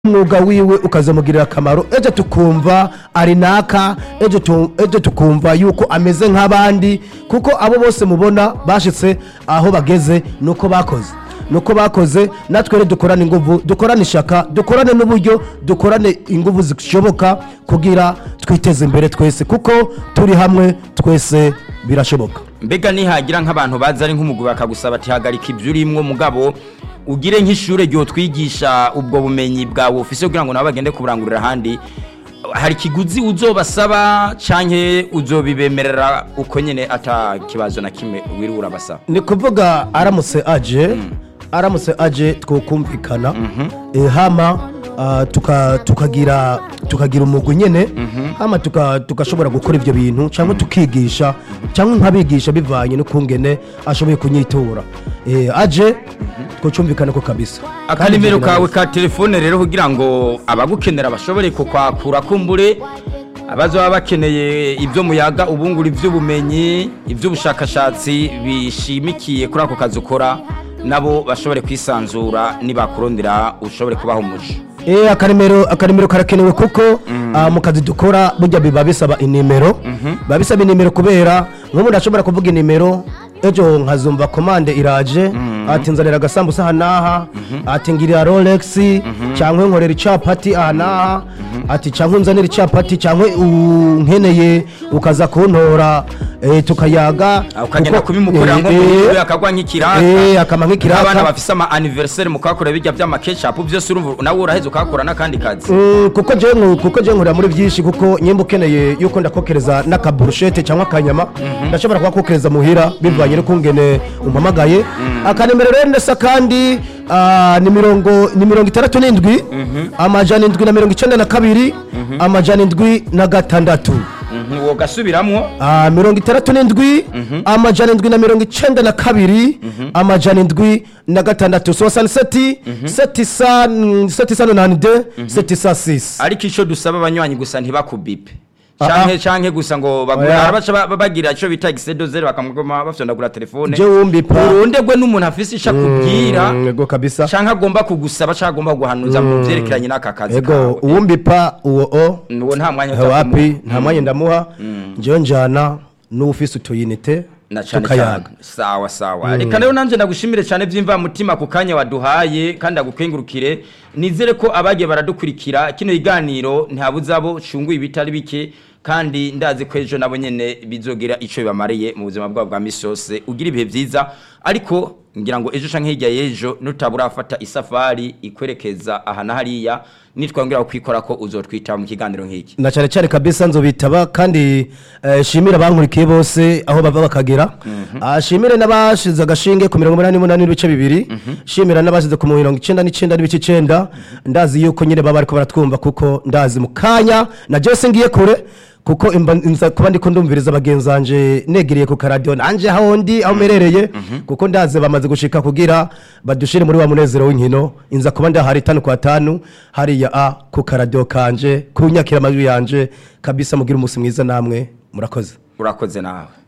umwuga wiwe ukazamugirira akamaro ejo tukumva ari naka ejo tu- ejo tukumva yuko ameze nk'abandi kuko abo bose mubona bashitse aho bageze nuko bakoze nuko bakoze natwe rero dukorane inguvu dukorane ishaka dukorane n'uburyo dukorane inguvu zishoboka kugira twiteze imbere twese kuko turi hamwe twese birashoboka mbega nihagira nk'abantu baza ari nk'umugwi bakagusaba ati hagarika ibyo urimwo mugabo ugire nk'ishure ryo twigisha ubwo bumenyi bwawe ufise kugira ngo nabo bagende kuburangurira ahandi hari ikiguzi uzobasaba canke uzobibemerera uko nyene ata kibazo na kimwe wiriwe urabasaba ni kuvuga aramutse aje aramutse aje twokumvikana eh, hama ah, tuka- tukagira tukagira umugwi nyene hama tuka- tugashobora gukora ivyo bintu cyangwa tukigisha cyangwa nkabigisha bivanye n'ukungene ashoboye kunyitura Eh, aje twocumvikana ko kabisa akanimero Kandi kawe ka telefone rero kugira ngo abagukenera bashobore kukwakura kumbure abazoba bakeneye ibyo muyaga ubungura iby'ubumenyi iby'ubushakashatsi bishimikiye kuri ako kazi ukora nabo bashobore kwisanzura nibakurondera ushobore kubaha umuco Eh, akarimero akarimero karakenewe kuko ah, mu kazi dukora burya biba bisaba inimero biba bisaba inimero kubera nk'ubu ndashobora kuvuga inimero ejo nkazumva komande iraje ati nzanira agasambusa aha n'aha ati ngirira rolex cyangwa nkorera icapati aha n'aha ati cyangwa nzanira icapati cyangwa unkeneye ukaza kuntora eh, tukayaga Ah, ukagenda kuko- kubimukorera eh, nko eh, muri akagwa nk'ikiraka eh, akama nk'ikiraka. nk'abana bafise ama anniversaire mukakora bijya by'amakeshapu byose urumva nawe uraheze ukakora n'akandi kazi Mm, kuko je nku- kuko je nkurira muri byinshi kuko nyimba ukeneye yuko ndakokereza n'akaburushete cyangwa akanyama ndashobora kugakokereza muhira bivanye n'ukungene umpamagaye akanemero rero ndasa kandi ah, ni mirongo ni mirongo itandatu n'indwi amajana indwi na mirongo icenda na kabiri amajana indwi na gatandatu Mhm, uwo gasubiramwo Ah, mirongo itandatu n'indwi amajana indwi na mirongo icenda na kabiri amajana indwi na gatandatu sosaniseti seti sa seti sa nonani de seti sa sisi ariko icyo dusaba abanywanyi gusa ntibakubipe Ah, canke ah. canke gusa ngo Oya. bagura baca ba- bagira ico bita exedozere bakamugoma bafyondagura telefone Je wumbipa. urondegwe n'umuntu afise ico akubwira Mm, ego kabisa canke agomba kugusaba canke agomba kuguhanuza mu vyerekeranye n'aka kazi ego kawe uwumbipa uwo o uwo nta mwanya wapi nta mwanya ndamuha njyewe njyana n'ufise utuyinite na cane tukayaga cane sawa sawa reka rero nanje ndagushimire cane vy'imvamutima ku kanya waduhaye kandi agukengurukire nizere ko abagiye baradukurikira kino kiganiro ntihabuze abo cunguye ibitari bike kandi ndazi ko ejo nabo nyene bizogira ico bibamariye mu buzima bwabo bwa misi yose ugira ibihe vyiza ariko ngira ngo ejo canke hirya y'ejo nutabura afata isafari ikwerekeza aha na hariya nitwangira kwikora ko uzotwita mu kiganiro nk'iki na cyane cyane kabisa nzobitaba kandi eh, shimira abankurikiye bose aho bava bakagera Ah, shimire n'abashize agashinge ku mirongo umunani n'umunani n'ibice bibiri shimira n'abashize ku mirongo icenda n'icenda n'ibice icenda ndazi yuko nyine baba bariko baratwumva kuko ndazi mu kanya na jose ngiye kure kuko imba- nza kuba ndiko ndumviriza bagenzi banje negereye ku karadiyo nanje aho ndi aho merereye kuko ndazi bamaze gushika kugira badushire muri wa munezero w'inkino inza kuba ndahari tanu kwa tanu hariya a ku karadiyo kanje ku nyakira amajwi yanje kabisa mugira umunsi mwiza namwe murakoze urakoze nawe